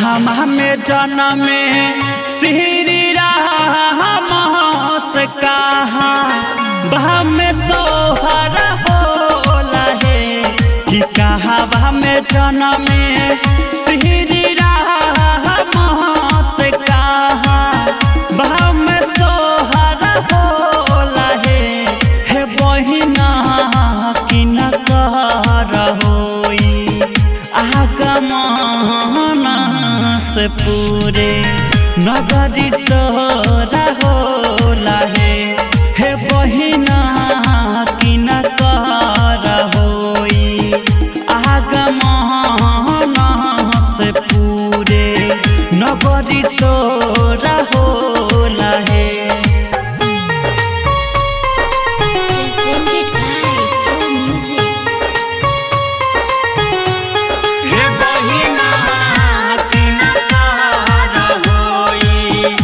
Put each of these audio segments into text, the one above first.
कहमा में जनमे श्री राम से कहा बहा में सोहर होला है कि कहवा में जनमे श्री राम से कहा बहा में सोहर होला है हे बहिना कि न कर होई आगमना से पूरे नगरी सोरा होला है हे बहिना कि न कर होई आगमना से पूरे नगरी सोरा होला है Presented by Pro Music. हे बहिना कि न कर होई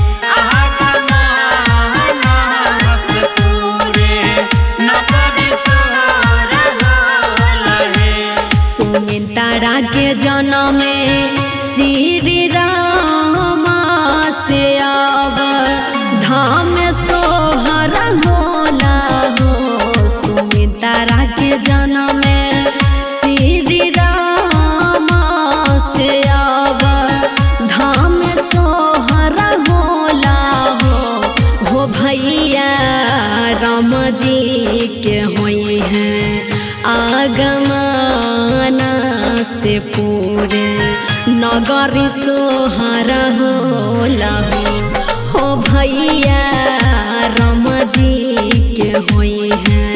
आगमना से पूरे नगरी सोरा होला है सुमिन तारा के जन्म श्री राम से अब धाम सोहर होला हो सुमिन तारा के जन्म श्री राम से अब धाम सोहर होला हो हो भैया राम जी के होई हैं आगमना से पूरे नगरी सोहर होला हो हो भैया राम जी के होई हैं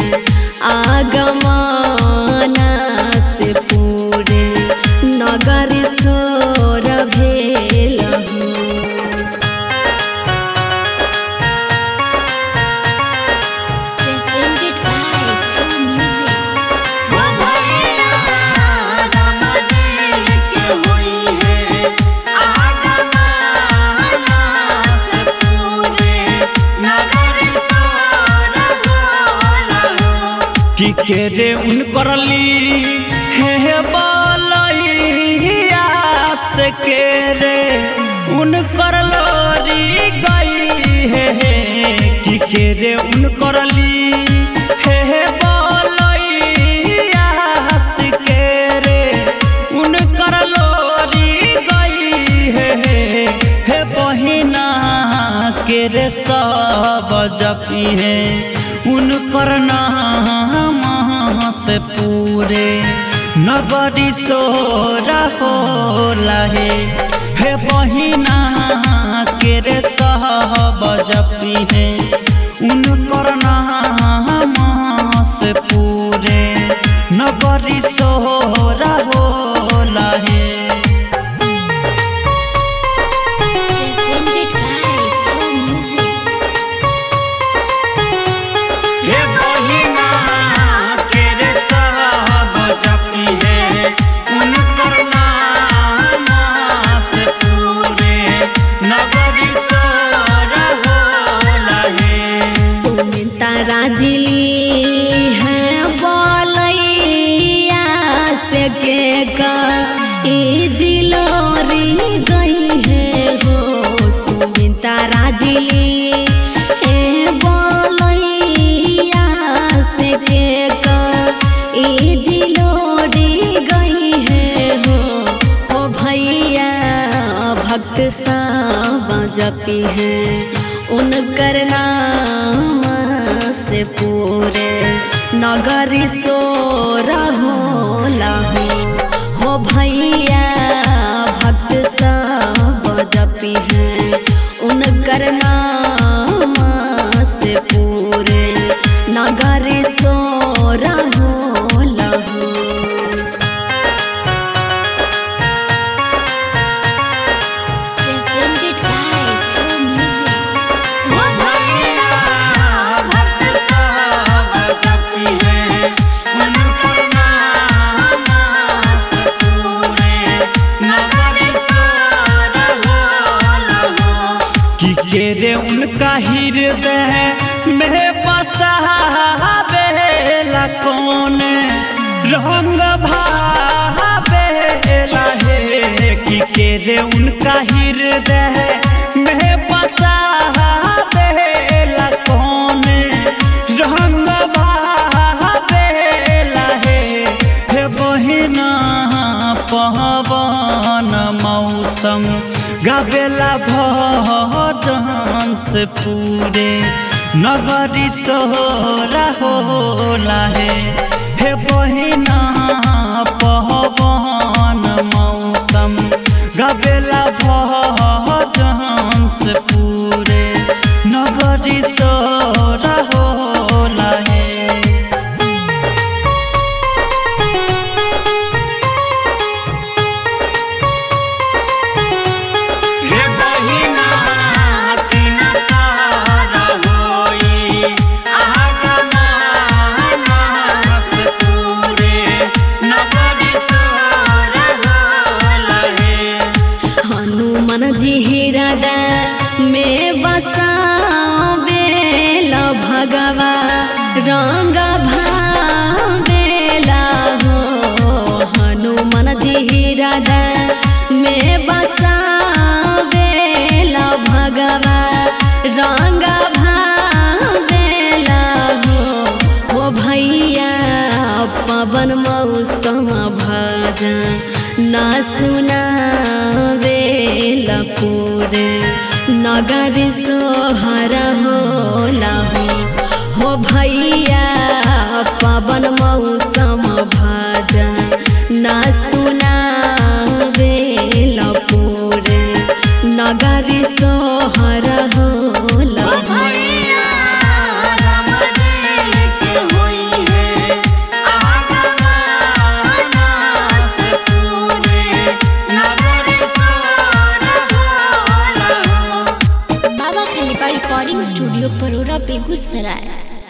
आगमना से पूरे नगरी सोर भेल हो Presented by Pro Music. हो भैया राम जी के होई है आगमना से पूरे नगरी सोरा होला कि के रे उन करली हे बलैया से के रे उन करलोरी गई हे कि के रे उन करली हे बलैया से के रे उन करलोरी गई हे हे बहिना के रे सब जपी है उनकर नाम से पूरे नगरी सोरा होला है हे बहिना के रे सब जपी है उनकर नाम से पूरे नगरी सोरा होला है Presented by Pro Music. हे बहिना के रे सब जपी है उनकर नाम से पूरे नगरी सोरा होला है सुमिन तारा जिली है बोलैया से के का ई जिलोरी गई है हो सुमिन तारा जिली ए बोलैया से के का ई जिलोरी गई है हो ओ भैया भक्त सब जपी है उनकर नाम से पूरे नगरी सोरा होला हो हो भैया भक्त सब जपी है उनकर नाम से पूरे नगरी सोरा होला हो Presented by Pro Music. हो भैया भक्त सब जपी है उनकर नाम से पूरे नगरी सोरा होला कि के रे उनका हृदय में बसा बेला कौन रंग भावेला हे देखी के रे उनका हृदय में बसा बेला कौन रंग बेला हे हे बहिना पवन मौसम गावेला भजन से पूरे नगरी सोहरा होला हे हे बहिना पवन मौसम गावेला भजन से पूरे नगरी सोहरा होला हे हे बहिना तीन तार होई आगमनस पूरे नगरी सोर होलहे हनुमान जी हृदय में बसावेला भगवा रंग भावेला हो हनुमान जी हृदय में बसावेला भगवा रंग भावेला हो ओ भैया पवन मौसम भजन ना सुनावेला पूरे नगर सोहर होला हो हो भैया पवन मौसम भजन ना सुनावेला पूरे नगर सोहर होला हो भैया राम जी के होई है आगमनस पूरे नगरी सोर होलहे बाबा खलीफा रिकॉर्डिंग स्टूडियो परोरा बेगूसराय